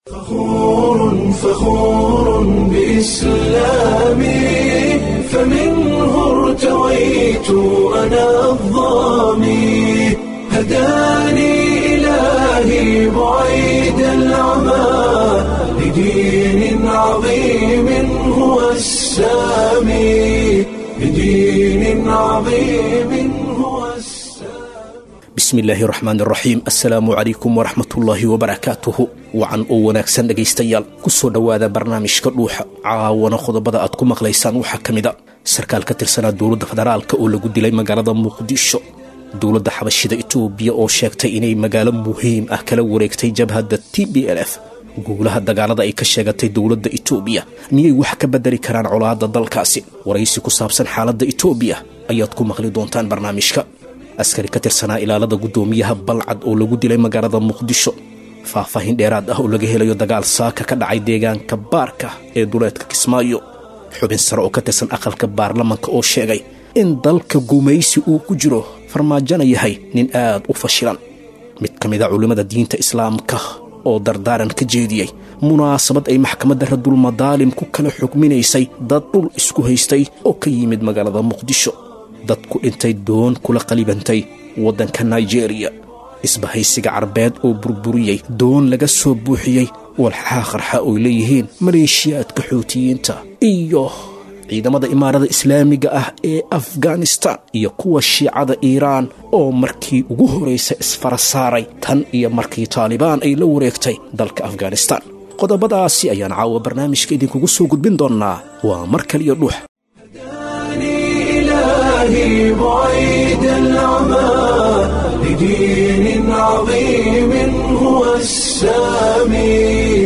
فخور فخور بإسلامي فمنه ارتويت أنا الظامي هداني إلهي بعيد العمى لدين عظيم هو السامي لدين عظيم هو السامي bismi illaahi raxmaan raxiim assalaamu calaykum waraxmatullaahi wabarakaatuhu wacan oo wanaagsan dhegaystayaal ku soo dhowaada barnaamijka dhuuxa caawana qodobada aad ku maqlaysaan waxaa ka mid a sarkaal ka tirsanaa dowladda federaalka oo lagu dilay magaalada muqdisho dowladda xabashida itoobiya oo sheegtay inay magaalo muhiim ah kala wareegtay jabhadda t b l f guulaha dagaalada ay ka sheegatay dowladda itoobiya miyay wax ka bedeli karaan colaadda dalkaasi waraysi ku saabsan xaaladda itoobiya ayaad ku maqli doontaan barnaamijka askari ka tirsanaa ilaalada guddoomiyaha balcad oo lagu dilay magaalada muqdisho faahfaahin dheeraad ah oo laga helayo dagaal saaka ka dhacay deegaanka baarka ee duleedka kismaayo xubin sare oo ka tirsan aqalka baarlamanka oo sheegay in dalka gumaysi uu ku jiro farmaajona yahay nin aad u fashilan mid ka mid a culimmada diinta islaamka oo dardaaran ka jeediyey munaasabad ay maxkamadda radulmadaalim ku kala xugminaysay dad dhul isku haystay oo ka yimid magaalada muqdisho dad ku dhintay doon kula qalibantay waddanka naijeeriya isbahaysiga carbeed oo burburiyey doon laga soo buuxiyey walxaha qarxa oy leeyihiin maleeshiyaadka xootiyiinta iyo ciidamada imaarada islaamiga ah ee afghanistan iyo kuwa shiicada iiraan oo markii ugu horraysa isfara saaray tan iyo markii taalibaan ay la wareegtay dalka afghanistan qodobadaasi ayaan caawa barnaamijka idinkugu soo gudbin doonnaa waa mar kaliya dhuux إلهي بعيد العمى لدين عظيم هو السامي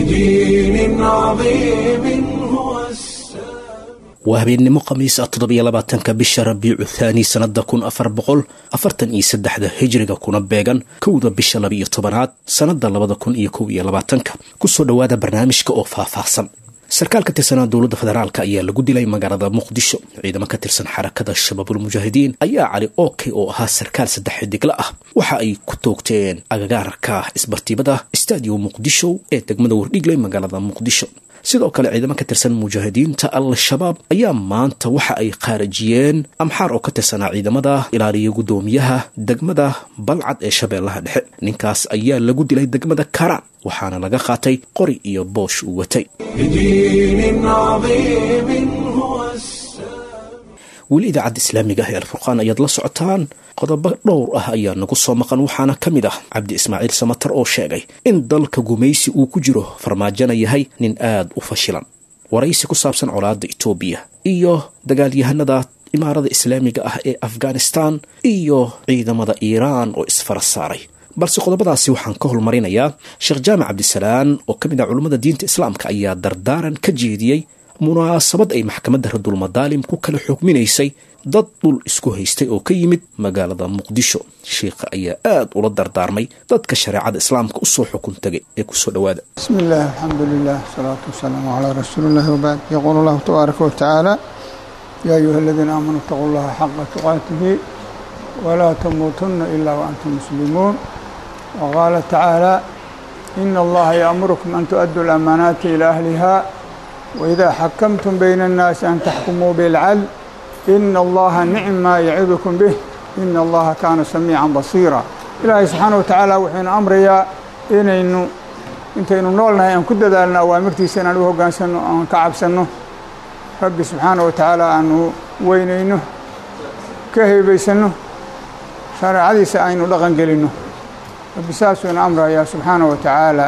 لدين عظيم هو السامي waa habeennimo khamiis ah toddobiyo labaatanka bisha rabiicu thaani sannada kun afar boqol afartan iyo saddexda hijriga kuna beegan kowda bisha labiiyo tobanaad sannada labada kun iyo kow iyo labaatanka kusoo dhowaada barnaamijka oo faahfaahsan sarkaal ka tirsanaa dowladda federaalk ayaa lagu dilay magaalada muqdisho ciidamo ka tirsan xarakada shabaabulmujaahidiin ayaa cali ookey oo ahaa sarkaal saddex xidigla ah waxa ay ku toogteen agagaarka isbartiibada stadium muqdisho ee degmada wardhigley magaalada muqdisho sidoo kale ciidamo ka tirsan mujaahidiinta al-shabaab ayaa maanta waxa ay qaarajiyeen amxaar oo ka tirsanaa ciidamada ilaaliya guddoomiyaha degmada balcad ee shabeellaha dhexe ninkaas ayaa lagu dilay degmada karaan waxaana laga qaatay qori iyo boosh uu watay لدين عظيم هو السامي weli idaacadda islaamiga ah ee alfurqaan ayaad la socotaan qodobo dhowr ah ayaa nagu soo maqan waxaana ka mid ah cabdi ismaaciil samatar oo sheegay in dalka gumaysi uu ku jiro farmaajona yahay nin aad u fashilan waraysi ku saabsan colaadda itoobiya iyo dagaalyahanada imaarada islaamiga ah ee afghanistan iyo ciidamada iiraan oo isfara saaray balse qodobadaasi waxaan ka holmarinayaa sheekh jaamac cabdisalaan oo ka mid ah culummada diinta islaamka ayaa dardaaran ka jeediyey munaasabad ay maxkamadda radulmadaalim ku kala xukminaysay dad dhul isku haystay oo ka yimid magaalada muqdisho sheikha ayaa aad ula dardaarmay dadka shareecada islaamka usoo xukun tegay ee kusoo dhowaada بسم الله الحمد لله والصلاة والسلام على رسول الله وبعد يقول الله تبارك وتعالى يا أيها الذين آمنوا اتقوا الله حق تقاته ولا تموتن إلا وأنتم مسلمون وقال تعالى إن الله يأمركم أن تؤدوا الأمانات إلى أهلها وإذا حكمتم بين الناس أن تحكموا بالعدل إن الله نعم ما يعظكم به إن الله كان سميعا بصيرا إلهي سبحانه وتعالى وحين أمريا إنaynu intaynu noolnahay aan ku dadaalno awaamirtiisa inaan u hoggaansanno aan ka cabsanno rabbi subxaana wa tacaala aanu weynayno ka heebaysanno shareecadiisa aynu dhaqan gelinno rabbi saasuu ina amrayaa subxaana wa tacaala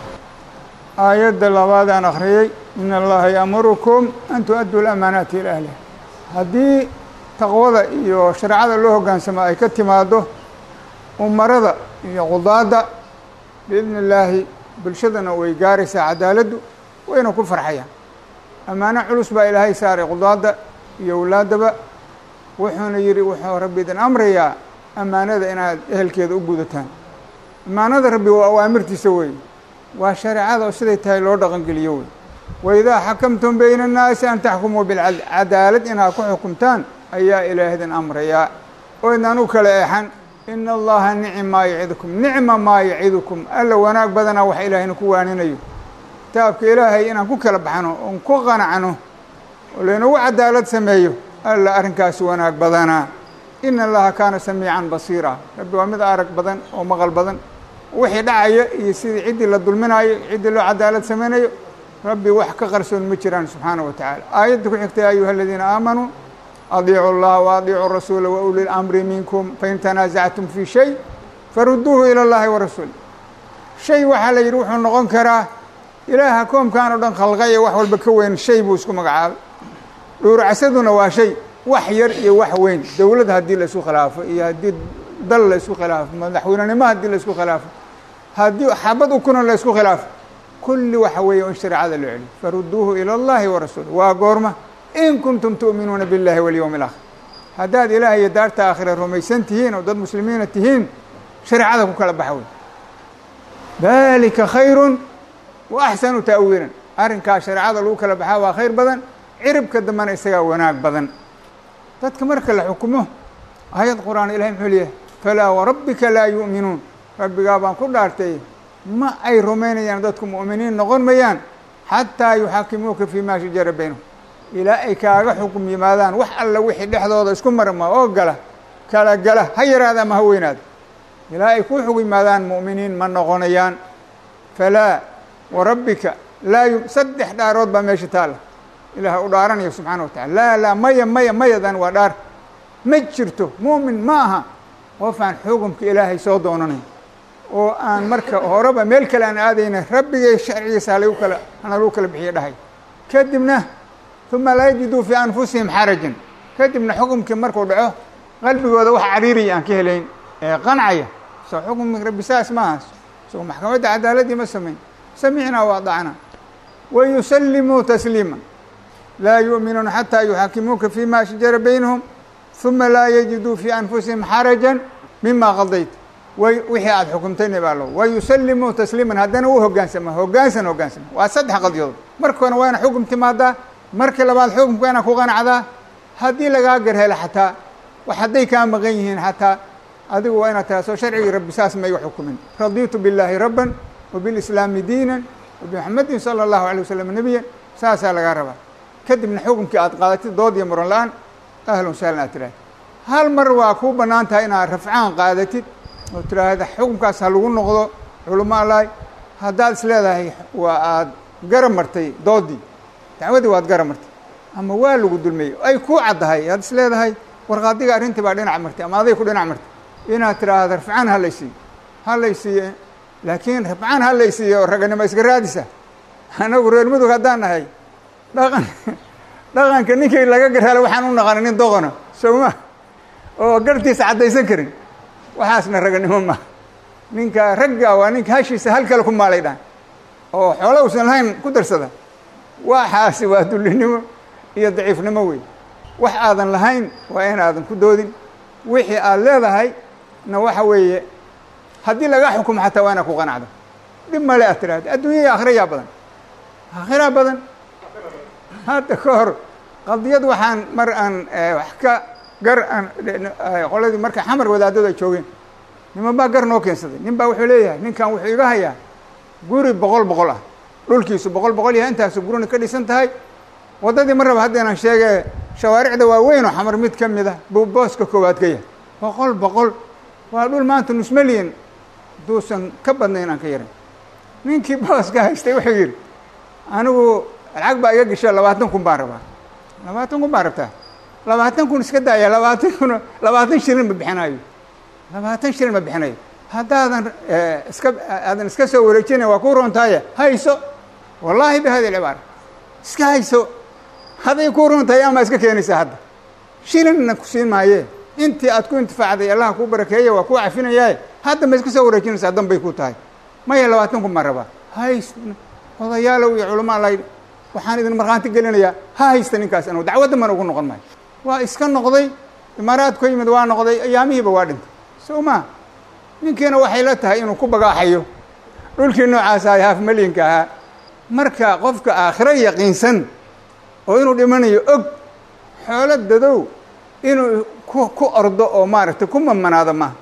aayadda labaad aan akhriyey in allaha ya'murukum an tu'adduu lamaanaati ila ahliha haddii taqwada iyo shareecada loo hoggaansamo ay ka timaaddo umarada iyo qudaadda biidni illaahi bulshadana way gaaraysaa cadaaladdu wayna ku farxayaan ammaano culus baa ilaahay saaray qudaadda iyo awlaaddaba wuxuuna yidhi wuxuu rabbi idin amrayaa ammaanada inaad ehelkeeda u gudataan ammaanada rabbi waa awaamirtiisa weeye waa shareecada oo siday tahay loo dhaqangeliyo wey waidaa xakamtum bayna annaasi an taxkumuu bilcadl cadaalad inaad ku xukumtaan ayaa ilaah idin amrayaa oo idnaan u kala eexan ina allaha nicim maa yacidukum nicma maa yacidukum alla wanaag badanaa wax ilaahayna ku waaninayo kitaabka ilaahay inaan ku kala baxno oon ku qanacno oo laynagu cadaalad sameeyo alla arrinkaasi wanaag badanaa ina allaha kaana samiican basiira rabbi waa mid arag badan oo maqal badan wixii dhacaya iyo sidii ciddii la dulminayo ciddii loo cadaalad samaynayo rabbi wax ka qarsoon ma jiraan subxaana wa tacaala aayadda ku xigta ya ayuha aladiina aamanuu adiicu اllaha waadiicuu rasuula wauli lamri minkum fain tanaasactum fii shay faruduuhu ilى اllahi warasuul shay waxaa la yidhi wuxuu noqon karaa ilaaha koomkan o dhan khalqaye wax walba ka weyn shay buu isku magacaabay dhuuracsaduna waa shay wax yar iyo wax weyn dowlad haddii la isku khilaafo iyo haddii dal la isku khilaafo madaxweynenimo haddii la isku khilaafo haddii xabad ukuna la isku khilaafo kulli waxa weeye in shareecada loo celiyo faruduuhu ilى اllahi warasuul waa goorma in kuntum tu'minuuna biاllahi walyowmi اlaakhir haddaad ilaah iyo daarta aakhira rumaysan tihiin oo dad muslimiina tihiin shareecada ku kala baxa wey dalika khayru wa axsanu ta'wiilan arrinkaa shareecada lagu kala baxaa waa khayr badan ciribka dambena isagaa wanaag badan dadka marka la xukumo aayad qur'aan ilahay muxuu leeyahay falaa warabbika laa yu'minuun rabbigaa baan ku dhaartay ma ay rumaynayaan dadku mu'miniin noqon mayaan xataa yuxaakimuuka fii ma shajara baynahum ilaa ay kaaga xukum yimaadaan wax alla wixii dhexdooda isku marma oo gala kala gala ha yaraada ama ha weynaada ilaa ay ku xug yimaadaan mu'miniin ma noqonayaan falaa warabbika laa yu saddex dhaarood baa meesha taalla ilaah u dhaaranayo subxaana wa tacala laa laa maya maya mayadan waa dhaar ma jirto mu'min ma aha qof aan xukumka ilaahay soo doonanayn oo aan marka horeba meel kale aan aadayna rabbigay sharcigiisa halagu kala hana lagu kala bixiyo dhahay kadibna uma laa yajiduu fii anfusihim xarajan kadibna xukumkii markuu dhaco qalbigooda wax cariiriya aan ka helayn ee qancaya soo xukumki rabbi saas maaha soo maxkamadda cadaaladdii ma samayn samicnaa wa adacnaa wa yusallimuu tasliima laa yu'minuuna xataa yuxaakimuuka fii ma shajara baynahum uma laa yajiduu fii anfusihim xarajan mima qadayt way wixii aada xukumtayna baa lo wa yusallimuu tasliiman haddana u hogaansama hogaansan hogaansama waa saddex qadyadood marka hore waa ina xukum timaadaa marka labaad xukumka inaa ku qanacdaa haddii lagaa garhelo xataa wax hadday kaa maqan yihiin xataa adigu waa inaad taha soo sharcigii rabbi saas ma iga xukumin raditu billaahi rabban wa bilislaami diinan wa bimuxamedin sala allahu alay wasalam nebiyan saasaa lagaa rabaa kadibna xukumkii aad qaadatid dood iyo muran la-aan ahlan sahlan aad tiraahda hal mar waa kuu bannaan tahay inaad rafcaan qaadatid oo tiraahda xukumkaas ha lagu noqdo culamo allahi haddaad is leedahay waa aad garab martay doodii dacwadii waad gara martay ama waa lagu dulmeyey ay kuu caddahay aad is leedahay warqaadiga arrintii baa dhinac martay ama aday ku dhinac martay inaad tiraahda rafcaan ha laysiiyo ha laysiiye laakiin rafcaan ha laysiiyo raganimo iska raadisa anagu reer mudug haddaan nahay dhaqan dhaqanka ninkii laga garhalo waxaan u naqana nin doqona sowma oo gartiisa caddaysan karin waxaasna raganimo maaha ninka ragga waa ninka hashiisa hal kale ku maalay dhaan oo xoolo usan lahayn ku darsada waxaasi waa dullinimo iyo daciifnimo wey wax aadan lahayn waa inaadan ku doodin wixii aad leedahay na waxa weeye haddii laga xukumo xataa waa inaad ku qanacdo dhib male aad tiraahda adduunya iyo aakhira yaa badan aakhiraa badan hadda ka hor qadiyad waxaan mar aan wax ka gar aan qoladii marka xamar wadaadadu ay joogeen niman baa gar noo keensaday nin baa wuxuu leeyahay ninkan wuxuu iga hayaa guri boqol boqol ah dhulkiisu boqol boqol yahay intaasu gurina ka dhisan tahay waddadii mar raba haddeenan sheege shawaaricda waaweyn oo xamar mid ka mid ah buu booska koowaad ka yahay boqol boqol waa dhul maanta nus milyan haduusan ka badnayn aan ka yarin ninkii booska haystay wuxuu yidhi anigu lacag baa iga gasha labaatan kun baan rabaa labaatan kun baan rabtaa labaatan kun iska daaya labaatan kun labaatan shilin ma bixinayo labaatan shilin ma bixinayo haddaadan iska aadan iska soo wareejinay waa ku roontaaya hayso wallaahi bi hadi lcibaara iska hayso haday ku runtahay ama iska keenaysaa hadda shilinna ku siin maayee intii aad ku intifaacday allaha kuu barakeeya waa kuu cafinayaaye hadda ma iska soo wareejinaysaa danbay ku tahay maya labaatan kun baan rabaa hays odayaalow iyo culamo alla waxaan idin markhaanti gelinayaa ha haysta ninkaas anugu dacwadda mana ugu noqon maayo waa iska noqday imaaraadku ka yimid waa noqday ayaamihiiba waa dhintay soo maa ninkiina waxay la tahay inuu ku bagaaxayo dhulkii noocaasa ay haaf malyanka ahaa marka qofka aakhiro yaqiinsan oo inuu dhimanayo og xoolo dadow inuu ku ku ordo oo maaragtay ku mamanaado maaha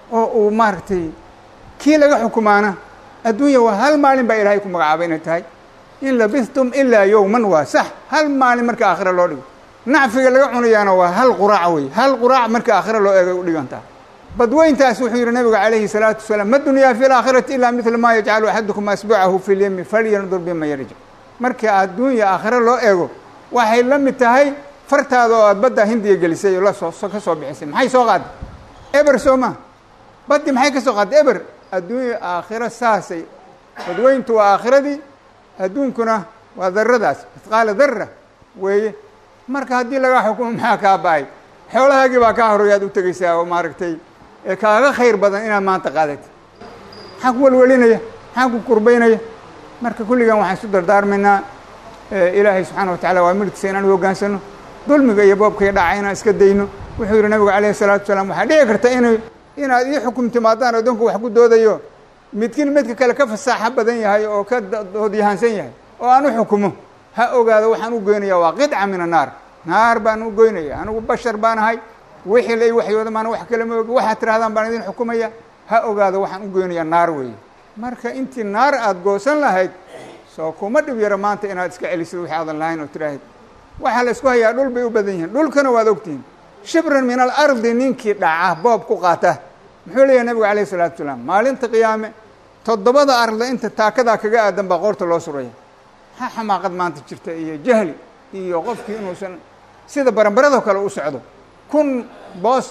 oo uu maaragtay kii laga xukumaana adduunya waa hal maalin baa ilaahay ku magacaabay inay tahay in labistum ilaa yowman waa sax hal maalin marka aakhira loo dhigo nacfiga laga cunayaana waa hal quraac wey hal quraac marka aakhira loo eegay u dhigantaa badweyntaas wuxuu yidhi nabiga calayhi salaatu wasalaam ma dunyaa fi laakhirati ilaa midla maa yajcalu axadukum asbucahu fi lyemi falyandur bima yarjic marka adduunya aakhira loo eego waxay la mid tahay fartaada oo aad badda hindiya gelisay oo lasoo ka soo bixisay maxay soo qaaday eber soo ma baddi maxay ka soo qaaday eber adduunya aakhiro saasay badweyntu waa aakhiradii adduunkuna waa daradaas mithqaala dara weeye marka haddii lagaa xukumo maxaa kaa ba-ay xoolahaagii baa kaa horeyaad u tegeysaa oo maaragtay ee kaaga khayr badan inaad maanta qaadatid maxaa ku welwelinaya maxaa ku kurbaynaya marka kulligan waxaan isu dardaarmaynaa ilaahay subxaana wa tacala waa milkiisa inaan u hoggaansano dulmiga iyo boobka iyo dhaca inaan iska dayno wuxuu yidhi nabigu calayhi salaatu wasalaam waxaa dhici karta inay inaad ii xukum timaadaan addoonku wax ku doodayo midkiin midka kale ka fasaaxo badan yahay oo ka doodyahaansan yahay oo aan u xukumo ha ogaado waxaan u goynaya waa qidca min annaar naar baan u goynaya anigu bashar baan ahay wixii la ii waxyooda maana wax kale ma ogi waxaad tirahdaan baan idin xukumaya ha ogaado waxaan u goynaya naar weeye marka intii naar aada goosan lahayd soo kuma dhib yaro maanta inaad iska celisid wixii aadan lahayn oo tiraahid waxaa la isku hayaa dhul bay u badan yihiin dhulkana waad ogtihiin shibran min alardi ninkii dhaca boob ku qaata muxuu leeyahay nabigu calayhi isalaatu wasalaam maalinta qiyaame toddobada arda inta taakadaa kaga aadan baa qoorta loo suraya maxaa xamaaqad maanta jirta iyo jahli iyo qofkii inuusan sida baranbaradoo kale u socdo kun boos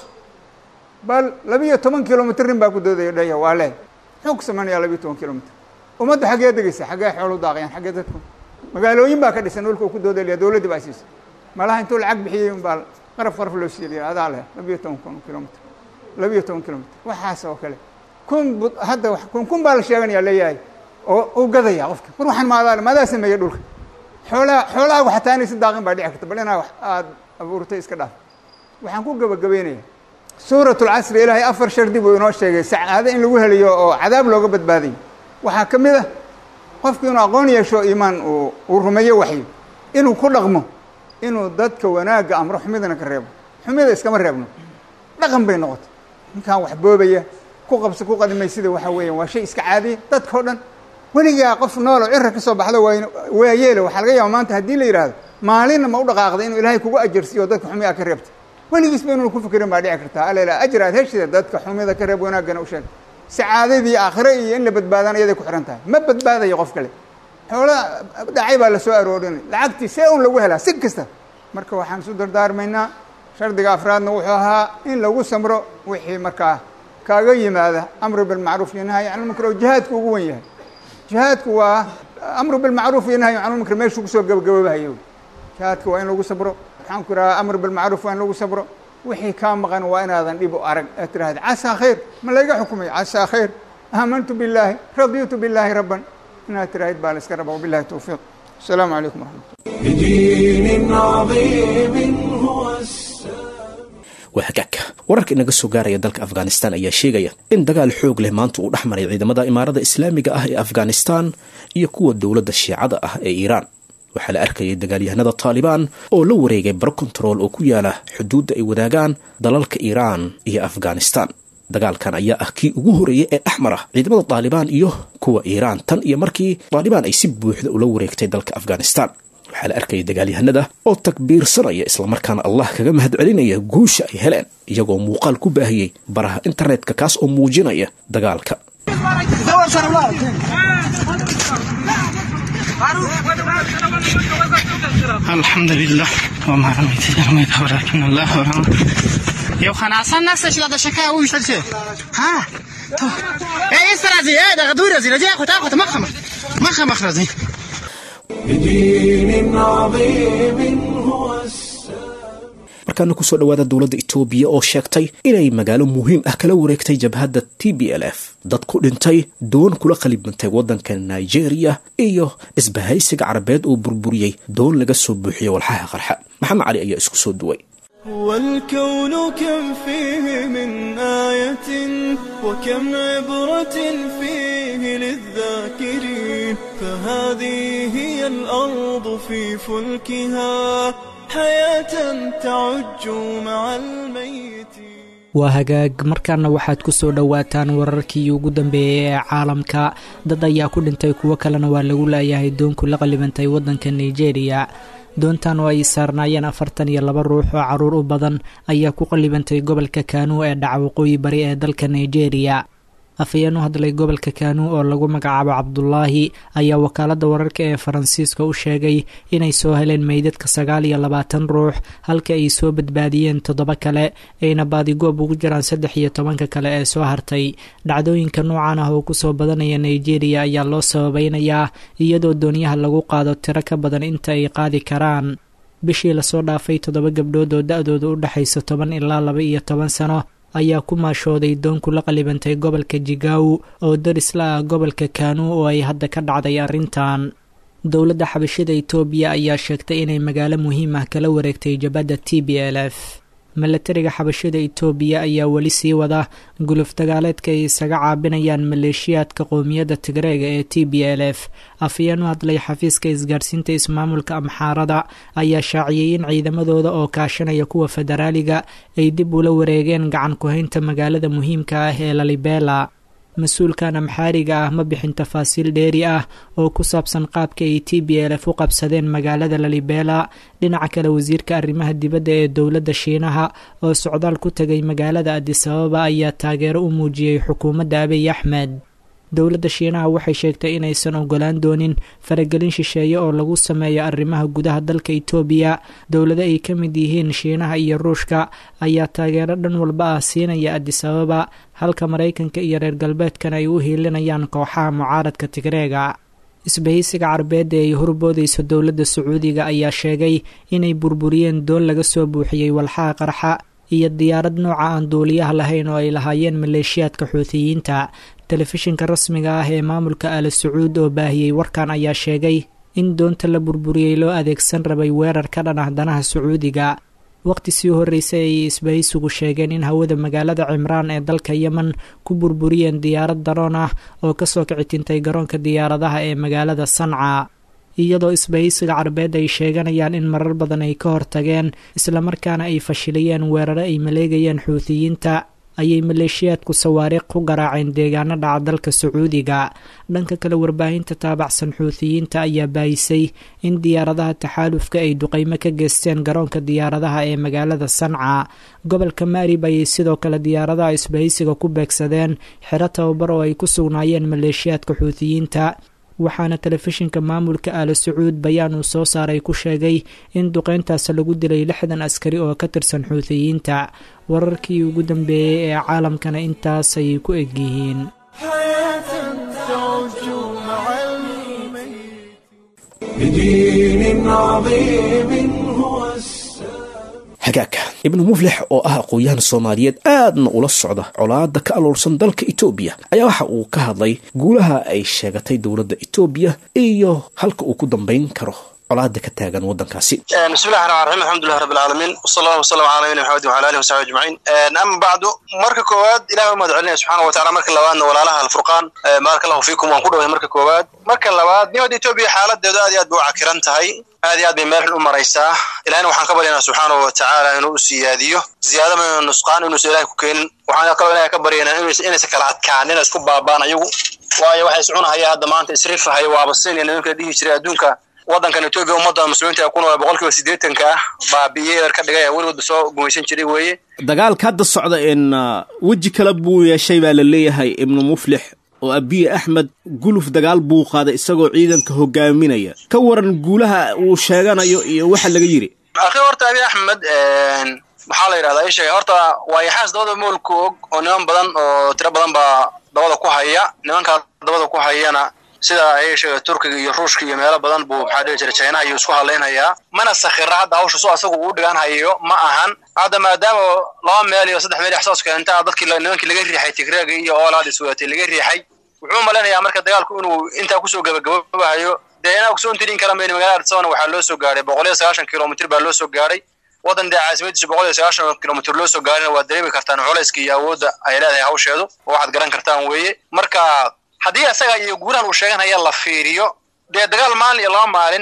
bal labiiyo toban kilomitr nin baa ku doodaya dhaya waa lee muxuu ku samaynayaa labiiyo toban kilomitr ummaddu xaggee degeysa xaggee xoolu daaqayaan xaggee dadku magaalooyin baa ka dhisan dhulka uu ku doodaya dowladdii baa siisa malaha intuu lacag bixiyey un baa qaraf qaraf loo siiya adaa leh labiiyo toban kun kilomitr labiiyo toban kilomitr waxaas oo kale kun hadda kun kun baa la sheeganaya leeyahay oo uu gadaya qofka war waxaan maadaa maadaa sameeyey dhulka xoolaha xoolahaagu xataa inaysi daaqin baa dhici karta bal inaa wax aada abuurtay iska dhaaf waxaan ku gabagabeynaya suurat lcasri ilaahay afar shardi buu inoo sheegay sacaado in lagu helayo oo cadaab looga badbaadayo waxaa ka mid ah qofku inuu aqoon yeesho iimaan uu uu rumeeyo waxyo inuu ku dhaqmo inuu dadka wanaagga amro xumidana ka reebo xumida iskama reebno dhaqan bay noqotay ninkaan wax boobaya ku qabsa ku qadimay sida waxa weeyaan waa shay iska caadiya dadka o dhan weligaa qof noolo cira ka soo baxdo waa waa yeele waxaa laga yaaba maanta haddii la yidhaahdo maalinna ma u dhaqaaqda inuu ilaahay kugu ajarsiiyo oo dadka xumi a ka reebta weligiisba inuuna ku fikirin baa dhici kartaa alela ajr aad heshida dadka xumida ka reeb wanaaggana u sheeg sacaadadii aakhire iyo in la badbaadaan iyaday ku xihan tahay ma badbaadayo qof kale xoola dhacay baa la soo aroorinay lacagtii see un lagu helaa si kasta marka waxaan isu dardaarmaynaa shardiga afraadna wuxuu ahaa in lagu samro wixii markaa kaaga yimaada amru bilmacruuf iyo nahyi can lmunkar oo jihaadku ugu wen yahay jihaadku waa amru bilmacruuf iyo nahyi can lmunkar meeshuu kusoo gabagaboobahayo jihaadka waa in lagu sabro waxaan ku idhahaa amr bilmacruuf waa in lagu sabro wixii kaa maqan waa inaadan dhib u arag aad tirahda casaa khayr ma layga xukumay casaa khayr aamantu billaahi raditu billaahi rabban inaad tiraahid baa la iska raba wabillahi towfiiq asalaamu calaykum waraxmat بدين عظيم هو السلام waa hagaagka wararka inaga soo gaaraya dalka afghanistan ayaa sheegaya in dagaal xoog leh maanta uu dhex maray ciidamada imaarada islaamiga ah ee afghanistan iyo kuwa dowladda shiicada ah ee iiraan waxaa la arkayay dagaalyahanada taalibaan oo la wareegay baro kontarool oo ku yaala xuduudda ay wadaagaan dalalka iiraan iyo afghanistan dagaalkan ayaa ah kii ugu horreeyey ee dhex mara ciidamada taalibaan iyo kuwa iiraan tan iyo markii taalibaan ay si buuxda ula wareegtay dalka afghanistan waxaa la arkayay dagaalyahanada oo takbiirsanaya islamarkaana allah kaga mahadcelinaya guusha ay heleen iyagoo muuqaal ku baahiyey baraha internetka kaas oo muujinaya dagaalka الحمد لله وما رميت إذ رميت ولكن الله رمى یو خانه اصلا نفسش لا شکه او ویشتل چه ها تو ای است رازی ای دغه دور رازی رازی خو تا خو مخ مخ مخ مخ رازی بدين عظيم هو السلام markaana kusoo dhowaada dowladda itoobiya oo sheegtay inay magaalo muhiim ah kala wareegtay jabhadda t b l f dad ku dhintay doon kula qalibantay waddanka nigeria iyo isbahaysiga carabeed oo burburiyey doon laga soo buuxiyey walxaha qarxa maxamed cali ayaa isku soo duway والكون كم فيه من آية وكم عبرة فيه للذاكرين فهذه هي الأرض في فلكها حياة تعج مع الميت waa hagaag markaana waxaad ku soo dhowaataan wararkii ugu dambeeyey ee caalamka dad ayaa ku dhintay kuwo kalena waa lagu laayahay doonku la qalibantay waddanka nigeria doontan oo ay saarnaayeen afartan iyo laba ruux oo caruur u badan ayaa ku qalibantay gobolka kaanuu ee dhaca waqooyi bari ee dalka nigeria afhayeen u hadlay gobolka kaanuu oo lagu magacaabo cabdulaahi ayaa wakaaladda wararka ee faransiiska u sheegay inay soo heleen meydadka sagaal iyo labaatan ruux halka ay soo badbaadiyeen toddoba kale ayna baadigoob ugu jiraan saddex iyo tobanka kale ee soo hartay dhacdooyinka noocan ah oo kusoo badanaya nigeria ayaa loo sababeynayaa iyadoo doonyaha lagu qaado tiro ka badan inta ay qaadi karaan bishii lasoo dhaafay toddoba gabdhood oo da-dooda u dhexaysa toban ilaa laba iyo toban sano ayaa ku maashooday doonku la qalibantay gobolka jigaw oo darisla ah gobolka kaanuu oo ay hadda ka dhacday arrintan dowladda xabashida itoobiya ayaa sheegtay inay magaalo muhiim ah kala wareegtay jabadda t b l f milatariga xabashida itoobiya ayaa weli sii wada guluf dagaaleedka ay isaga caabinayaan maleeshiyaadka qowmiyadda tigreega ee t b l f afhayeen u hadlay xafiiska isgaarsiinta ismaamulka amxaarada ayaa shaaciyey in ciidamadooda oo kaashanaya kuwa federaaliga ay dib ula wareegeen gacan ku-haynta magaalada muhiimka ah ee lalibela mas-uulkan amxaariga ah ma bixin tafaasiil dheeri ah oo ku saabsan qaabka ay t b l f u qabsadeen magaalada lalibela dhinaca kale wasiirka arrimaha dibadda ee dowladda shiinaha oo socdaal ku tegay magaalada adisababa ayaa taageero u muujiyey xukuumadda abiy axmed dowladda shiinaha waxay sheegtay inaysan ogolaan doonin faragelin shisheeye oo lagu sameeyo arrimaha gudaha dalka itoobiya dowlado ay ka mid yihiin shiinaha iyo ruushka ayaa taageero dhan walba ah siinaya adisababa halka maraykanka iyo reer galbeedkana ay u hiilinayaan kooxaha mucaaradka tigreega isbahaysiga carbeedda ay horboodayso dowladda sacuudiga ayaa sheegay inay burburiyeen doon laga soo buuxiyey walxaha qarxa iyo diyaarad nooca aan duuliyaha lahayn oo ay lahaayeen maleeshiyaadka xuutiyiinta telefishinka rasmiga ah ee maamulka aala sacuud oo baahiyey warkan ayaa sheegay in doonta la burburiyey loo adeegsan rabay weerar ka dhan ah danaha sacuudiga waqti sii horreysay ayay isbahaysigu sheegeen in hawada magaalada cimraan ee dalka yemen ku burburiyeen diyaarad daroon ah oo kasoo kicitintay garoonka diyaaradaha ee magaalada sanca iyadoo isbahaysiga carbeed ay sheeganayaan in marar badan ay ka hortageen islamarkaana ay fashiliyeen weeraro ay maleegayeen xuutiyiinta ayay maleeshiyaadku sawaariikh ku garaaceen deegaano dhaca dalka sacuudiga dhanka kale warbaahinta taabacsan xuutiyiinta ayaa baayisay in diyaaradaha taxaalufka ay duqeymo ka geysteen garoonka diyaaradaha ee magaalada sanca gobolka maarib ayay sidoo kale diyaaradaha isbahaysiga ku beegsadeen xero tababar oo ay ku sugnaayeen maleeshiyaadka xuutiyiinta waxaana telefishinka maamulka aala sacuud bayaan uu soo saaray ku sheegay in duqeyntaas lagu dilay lixdan askari oo ka tirsan xuutiyiinta wararkii ugu dambeeyey ee caalamkana intaas ayay ku egyihiin بدين عظيم هو السلام hagaagka ibnu muflix oo ah aqoon-yahan soomaaliyeed aadna ula socda colaada ka aloolsan dalka etoobiya ayaa waxa uu ka hadlay guulaha ay sheegatay dowladda etoobiya iyo halka uu ku dambayn karo colaada ka taagan waddankaasi bismillahi raxmaan raxiim alxamdulilah rabbi alcaalamiin wasala allah wasalam cala nabiyina maxamedin wala alihi wasaxbi ajmaciin ama bacdu marka koowaad ilahi u mahad celinaya subxaana wa tacala marka labaadna walaalaha alfurqaan baaraka allahu fiikum waan ku dhaway marka koowaad marka labaad nibadda etoobiya xaaladeedu aad iyo aad bay u cakiran tahay aad iyo aad bay meel xun u maraysaa ilahina waxaan ka baryaynaa subxaanahu wa tacaala inuu u siyaadiyo ziyaada maynu nusqaan inuusan ilahay ku keenin waxaan kaloo ilahay ka baryaynaa inaysan kala adkaan ina isku baabaan ayagu waayo waxay iscunahaya hadda maanta isrifahaya waaba sin iyo nimanka dhihi jiray adduunka waddankan etoobiya ummadda muslimiinta ee ku nool boqol kiiba siddeetanka ah baabi'iyey eer ka dhigay weligoodba soo gumaysan jiray weeye dagaalka hadda socda in weji kale buu yeeshay baa la leeyahay ibnu muflix oo abiye axmed guluf dagaal buu qaaday isagoo ciidanka hogaaminaya ka waran guulaha uu sheeganayo iyo waxa laga yidhi akhi horta abiy axmed maxaa la yidhahdaa isheega horta waa yaxaas dabada moolka og oo niman badan oo tiro badan baa dabada ku haya nimankaa dabada ku hayana sida ay sheega turkiga iyo ruushka iyo meelo badan buu maxaa dhihi jiray chinaha iyo isku hadlaynhayaa mana sakhira hadda hawsha soo asagu uu dhigan hayo ma ahan hadda maadaama laba meel iyo saddex meel ixsaas keenta dadkii nimankii laga riixay tigreega iyo oolaad iswadatay laga riixay wuxuu malaynayaa marka dagaalku inuu intaa kusoo gabagababahayo dee inaa kusoo tirin kara mayni magaalada arsabana waxaa loo soo gaadhay boqol iyo sagaashan kilomitr baa loo soo gaadhay waddan dee caasimadiisu boqol iyo sagaashan kilomitr loo soo gaadhina waad dareemi kartaan culayska iyo awoodda ay leedahay hawsheedu oo waxaad garan kartaan weeye marka haddii asaga iyo guurahan uu sheeganaya la fiiriyo dee dagaal maalin iyo laba maalin